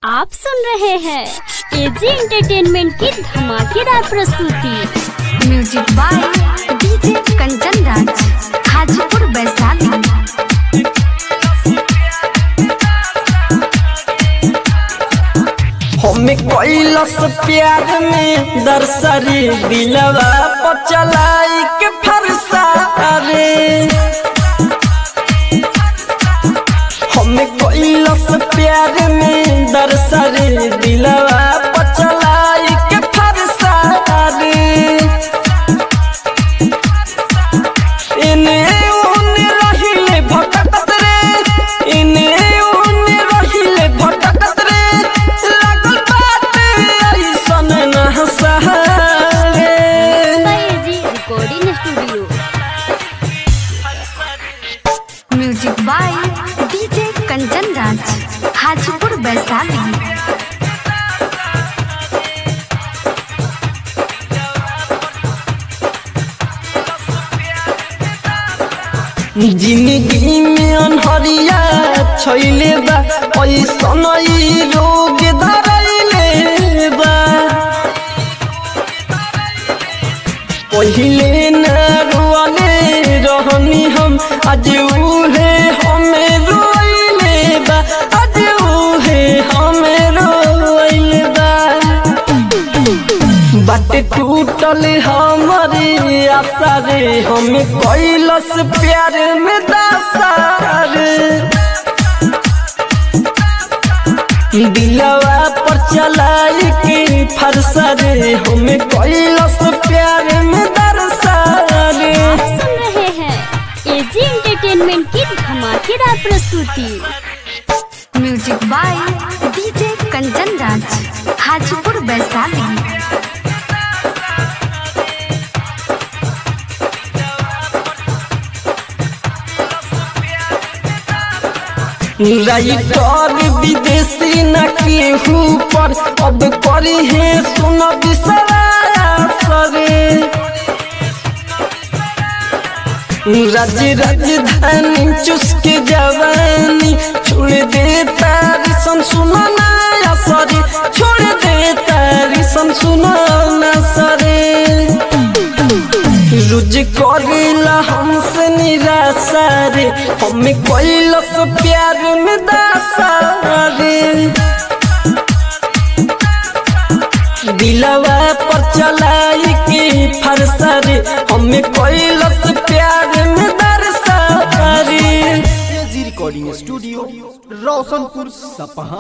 आप सुन रहे हैं एजी एंटरटेनमेंट की धमाकेदार प्रस्तुति music by DJ Kanchan Raj Hajipur Vaishali हमें कैलस प्यार में दरसरी दिलवा पर चलाई के फरसा रे हमें कैलस प्यार में दरसरी दिलवा पर चलाई के फरसा रे इने उने रहिले भटकत रे इने उने रहिले भटकत रे लागल बात ऐसन न सहारे A G recording studio music by DJ Kanchan Raj Hajipur Vaishali जिंदगी में अनहरिया छैले बा ऐसन ई रोग धरैले बा पहिले न रोले रहनी हम आज उहे हमें रोइले बा आज उहे हमें रोइले बा बाटे टूटल हमारी आशा रे हमें कैलस प्यार में दासा रे दिलवा पर चलाई के फरसा रे हमें कैलस प्यार में दरसा रे आप सुन रहे हैं एजी एंटरटेनमेंट की धमाकेदार प्रस्तुति music by DJ Kanchan Raj Hajipur Vaishali writer विदेशी न केहू पर अब करी है सुन विश्वास रे राज राजधानी चुस्के जवानी छोड़ दे तारी सन सुनाना सरे छोड़ दे तारी सन सुनाना सरे रुज करेला हमसे निराशा रे हमें कैलस प्यार में दासा रे दिलवा पर चलाई के फरसा रे हमें कैलस प्यार में दरसा रे एजी रिकॉर्डिंग स्टूडियो रोशनपुर सपहा